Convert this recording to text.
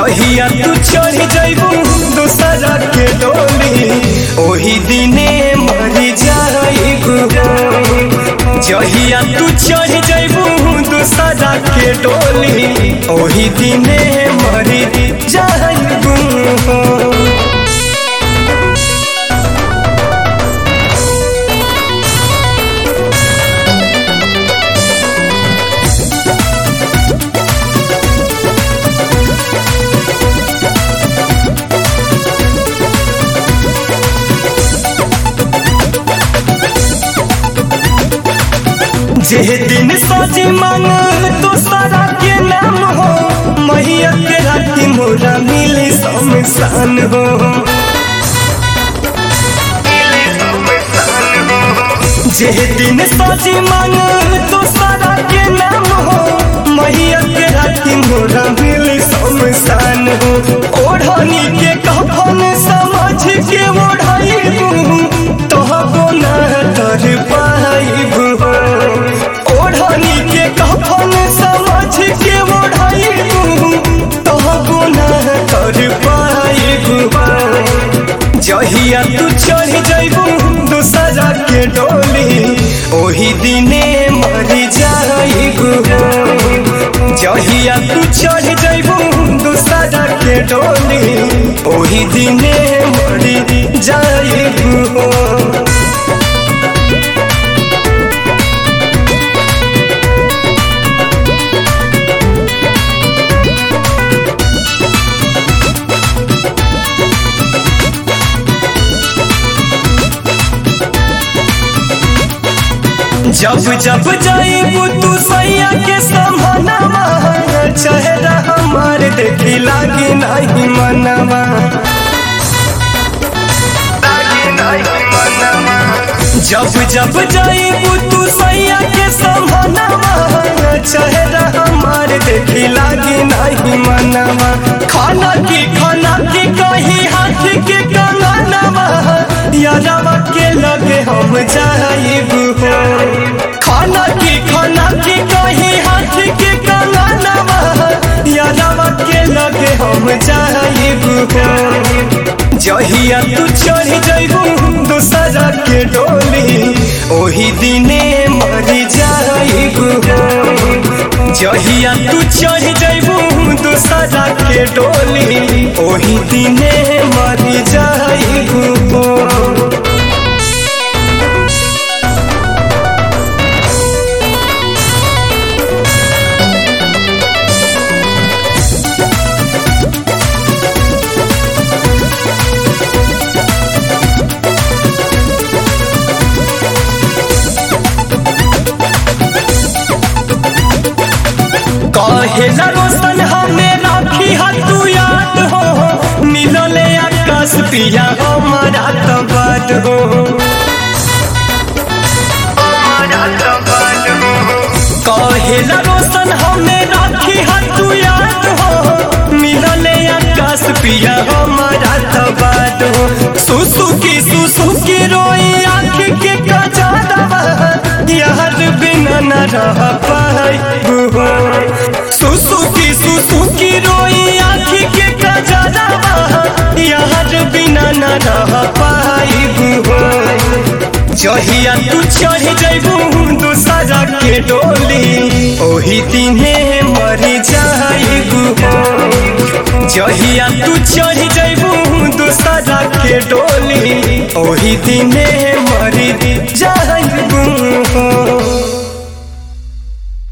जहिया तू चढ़ जइबू दूसरा के डोली ओही दिने मरी जाइबू जहिया तू चढ़ जइबू दूसरा के डोली ओही दिने मरी जाइबू जे दिन सजी मांग दूसरा के नाम हो मैया के राती मोरा मिली शमशान हो जे दिन सजी मांग दूसरा के नाम हो मैया के राती मोरा मिली शमशान हो ओढ़नी के कफन समझ के ओढ़ाई तोहबो ना तर पाइबू ओढ़नी के कफन समझ के ओढ़ाइबू तोहबो ना कर पाइबू जहिया तू चढ़ जइबू दूसरा के डोली ओही दिने मरी जाइबू जहिया तू चढ़ जइबू दूसरा के डोली ओही दिने मरी जाइबू जब जब जाइबू तू सैया के समानवा चेहरा हमार देखी लागी नहीं मनवा जब जब जाइबू तू सैया के समानवा चेहरा हमार देखी लागी नहीं मनवा खाना की खाना की कही हाथ के कंगनवा यादवा के लगे हम जाइबू खाना की खाना की कही हाथ के कंगनवा यादवा के लगे हम जाइबू जहिया तू चढ़ जइबू दूसरा के डोली ओही दिने मरी जाइबू जहिया तू चढ़ जइबू दूसरा के डोली ओही दिने मरी जाइबू कहेला रोशन हमें राखी तू याद हो मिलले आकाश पिया हमारा तबाद हो कहेला रोशन हमें राखी तू याद हो मिलले आकाश पिया हमारा तबाद हो सुसु की सुसु की रोई आँख के कजारवा यार बिना न रह पाई सुसु की सुसु की रोई आँखी के कजरवा यार बिना न रह पाइबू जहिया तू चढ़ जइबू दूसरा के डोली ओही दिने मरी जाइबू जहिया तू चढ़ जइबू दूसरा के डोली ओही दिने मरी जाइबू